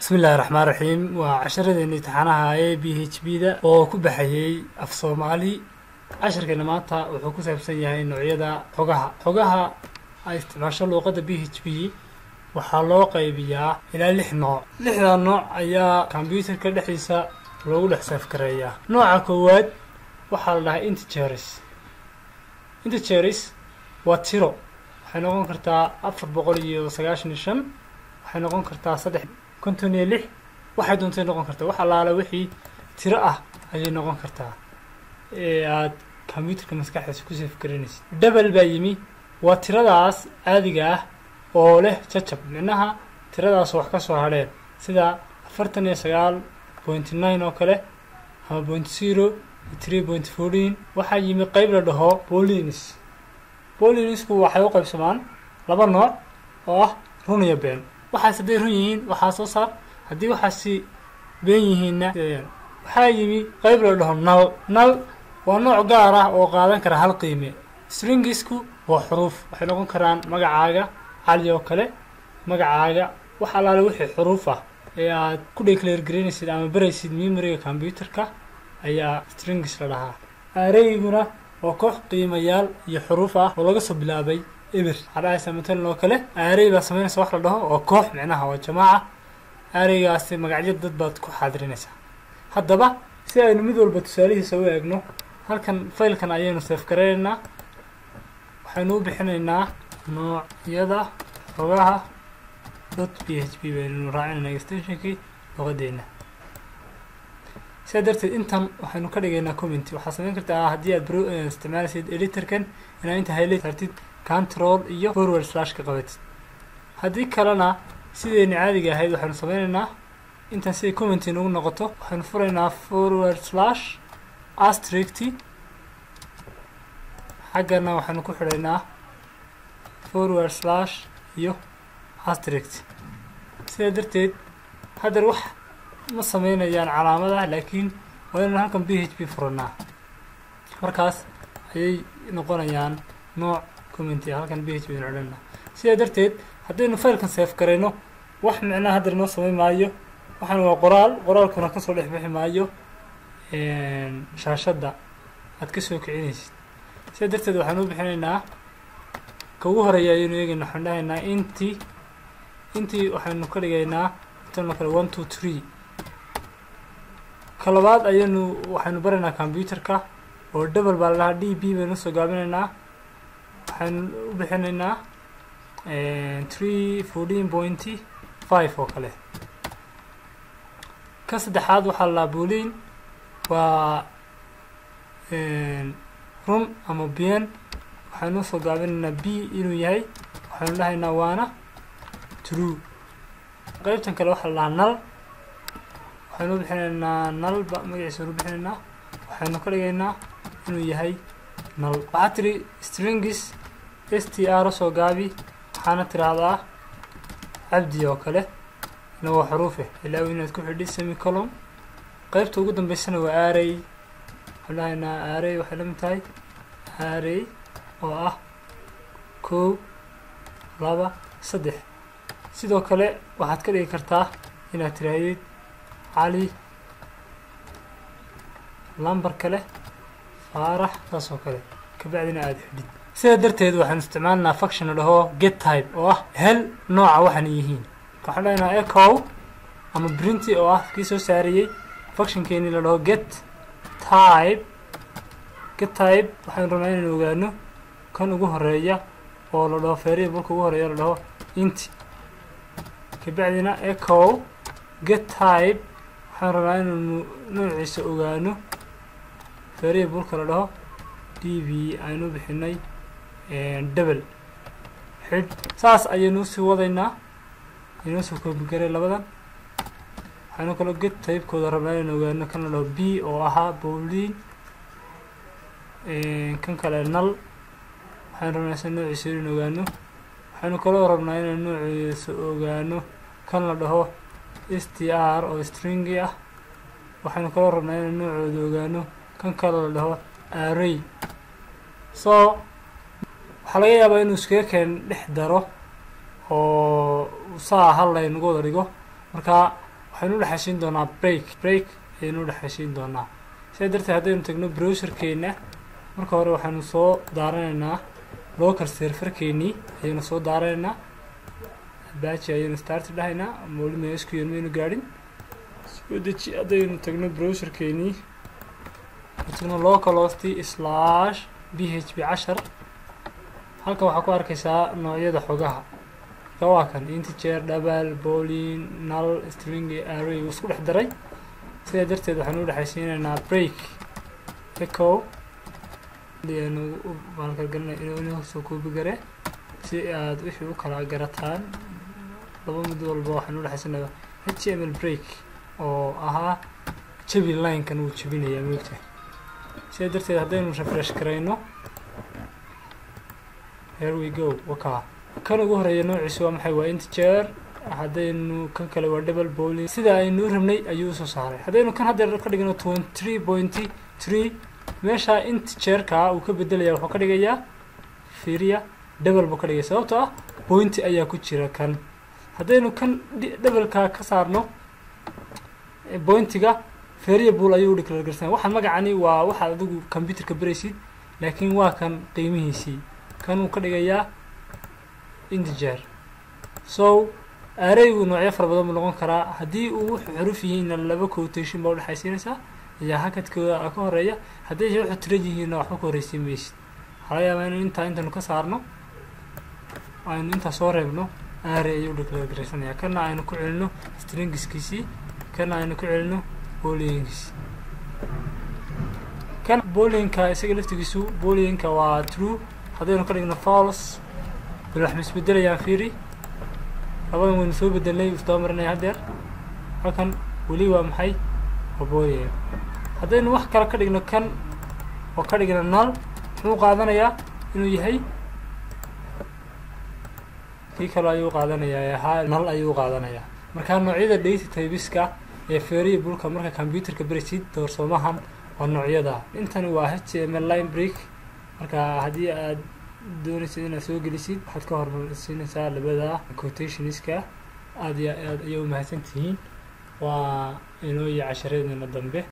bismi illahi raxmaan raxiim waa casharadeenna imtixaanaha ee b h b da oo ku baxayey af soomaali casharkeena maanta wuxuu ku saabsan yahay noocyada xogaha xogaha ay isticmaasho luuqadda b h b waxaa loo qaybiyaa ilaa lix nooc lixdaa nooc ayaa kombyuutarka dhexdiisa loogu dhex saafgareeyaa nooca koowaad waxaa la dhahaa integers integers waa tiro waxay noqon kartaa afar boqol iyo sagaashan iyo shan waxay noqon kartaa saddex konton iyo lix waxay doontay noqon kartaa wax allaale wixii tiro ah ayay noqon kartaa ee aada kombyuutarka maskaxdiisa ku saafgaranaysid double baa yimi waa tiradaas caadiga ah oo leh jajab micnaha tiradaas wax ka soo hadheen sida afartan iyo sagaal point nine oo kale ama point zero iyo three point fourteen waxaa yimi qeyb la dhaho bolins bolinisku waxay u qaybsamaan laba nooc oo ah run iyo been waxaas hadday run yihiin waxaa soo saar haddii waxaasi been yihiinna waxaa yimi qeyb la dhaho nal nal waa nooc gaar ah oo qaadan kara hal qiime stringisku waa xuruuf waxay noqon karaan magacaaga cali oo kale magacaaga wax allaale wixii xuruuf ah ee aad ku declare garaynaysid ama baraysid memoriga combyuterka ayaa stringis la dhahaa aareyguna waa koox qiimayaal iyo xuruuf ah oo laga soo bilaabay eber waxaa dhahaysa matalan oo kale aarey baa samaynaysa wax la dhaho oo koox micnaha waa jamaaca aareygaasi magacyo dad baad ku xaadirinaysaa haddaba si aynu mid walba tusaalihiisa u eegno halkan faylkan ayaynu seefgaraynaynaa waxaynu u bixinaynaa noocyada xogaha dot p h p baynu raacinayna extensionkii luqadeena sidaa darteed intan waxaynu ka dhigaynaa commenty waxaad samayn kartaa haddii aad bro isticmaalaysid editorkan inaad inta highlight kartid control iyo forward slash ka qabatid haddii kalena sideyna caadiga ahayd waxaynu sameynaynaa intan siday commenty nagu noqoto waxaynu furaynaa forward slash astricty xaggana waxaynu ku xidhaynaa forward slash iyo astrict sidaa darteed haddar wax ma sameynayaan calaamadaha laakiin waa inaan halkan b h p furanaa markaas ayay noqonayaan nooc commenty halkan b h p odhanaa sidaa darteed haddaynu faylkan safe garayno wax micnaha haddar noo sameyn maayo waxaan waa qoraal qoraalkuna kasoo dhex bixi maayo shaashadda aad kasoo kicinaysid sidaa darteed waxaan u bixinaynaa ka ugu horeeya ayaynu eegayna waxaan dhahaynaa intii intii waxaynu ka dhigaynaa tanoo kale one two three ka labaad ayaynu waxaynu baraynaa combyuterka oo double baa la dhahaa d b baynu usoo gaabinaynaa waxaynu u bixinaynaa three fourteen pointy five oo kale ka saddexaad waxaa la dhahaa boolin waa run ama bien waxaynu usoo gaabinaynaa b inuu yahay waxaynu dhahaynaa waana true qeybtan kale waxaa la dhahaa nal waxaynu bixinaynaa nalba magaciisa anu bixinaynaa waxaynu ka dhigaynaa inuu yahay nal waxaa tiri stringis s t r usoo gaabi waxaana tiraahdaa cabdi oo kale ina waa xuruufe ilaa inaad ku xidhi semicolom qeybta ugu dambeysana waa aarey waxaan dhahaynaa aarey waxay la mid tahay aarey oo ah kow laba saddex sidoo kale waxaad ka dhigi kartaa inaad tirahdid cali lambar kale faarax saas oo kale kabacdina aada xidhid sidaa darteed waxaanu isticmaalinaa function la dhaho get type oo ah hel nooca waxaana yihiin waxaan dhahaynaa ecow ama printy oo ah kii soo saariyey functionkeeni la dhaho get type get type waxaynu rabnaa inaynu ogaano kan ugu horeeya oo la dhaho variableka ugu horeeya la dhaho inti kabacdina ecow get type waxaan rabnaa inaynu noociisa ogaano variableka la dhaho d v aynu bixinay double xidh saas ayaynu usii wadaynaa aynoo soo koobigaray labadan waxaynu kaloo get taybkooda rabnaa inaynu ogaano kan la dhaho b oo ahaa bowlin kan kale nal waxaynu rabnaa isa noociisa inaynu ogaano waxaynu kaloo rabnaa inaynu noociisa ogaano kan la dhaho s t r oo stringi ah waxaynu kaloo rabnaa inaynu noocooda ogaano kan kale la dhaho array so waxaa laga yaabaa inuu iskaga keen dhex daro oo saa hal laynagu wada dhigo marka waxaynu udhexaysiin doonaa break break ayaynu udhexaysiin doonaa sidaa darteed haddaynu tagno browserkeena marka hore waxaynu soo daaranaynaa local serverkeenii ayaynu soo daaranaynaa baji ayaynu start dhahaynaa weli mysql maynu gaadhin soo deji haddaynu tagno browserkeenii tagno local host slash b h p cashar halkan waxaa ku arkaysaa noocyada xogaha ka waa kan integer double bolin null string array uu isku dhex daray sidaa darteed waxaanu udhexaysiinaynaa break echo balkalgalinasoo koobigare si aad wixii u kala garataan laba mid walba waxaanu udhexaysanaya h m l break oo ahaa jabi linekan wuu jabinayaa moogta sidaa darteed haddaynu refresh garayno here we go waka kan ugu horeeya noociisu waa maxay waa integer haddaynu kan kale waa double bolin sida aynu u rabnay ayuu usoo saaray haddaynu kan haddeer ka dhigno twenty three pointy three meesha integerka uu ka bedelaya wuxuu ka dhigayaa firia double buu ka dhigaya sababtoo ah pointy ayaa ku jira kan haddaynu kan doubleka ka saarno pointiga variable ayuu udhiclare garsan waxaan magacani waa waxaad adigu computerka beraysid laakiin waa kan qiimihiisii kan uu ka dhigayaa integer so araygu noocyo fara badan buu noqon karaa haddii uu wuxuu xuruf yihiinna laba quotation baa udhexaysiinaysaa ayaa hakadkooda ka horeeya hadday wuxuu tirad yihiinna waxba ka horreysiin maysid waxaa laga yaabaa inu intaa intaynu ka saarno aynu intaa soo reebno aray ayuu dhiclare garaysanaya kana aynu ku celino stringiskiisii kana aynu ku celino boolingiisi kan boolinka isaga laftigiisu boolinka waa true haddaynu ka dhigno false bilax ma isbedelayaan fiiri labadan waynu soo bedelnay isdaba marinaya haddeer halkan weli waa maxay waa boolin haddaynu wax kale ka dhigno kan oo ka dhigno nal muxuu qaadanayaa inuu yahay kii kale ayuu qaadanayaa ha nal ayuu qaadanayaa markaa noocyada data tybiska ee feeriya bulka marka computerka berisid doorsoomahan waa noocyada intani waa h m l line break marka haddii aad doonaysid inaad soo gelisid waxaad ka hormarsiinaysaa labada quotationska aada iyo aad ayay umahadsan tihiin waa inoo iyo cashareedina dambe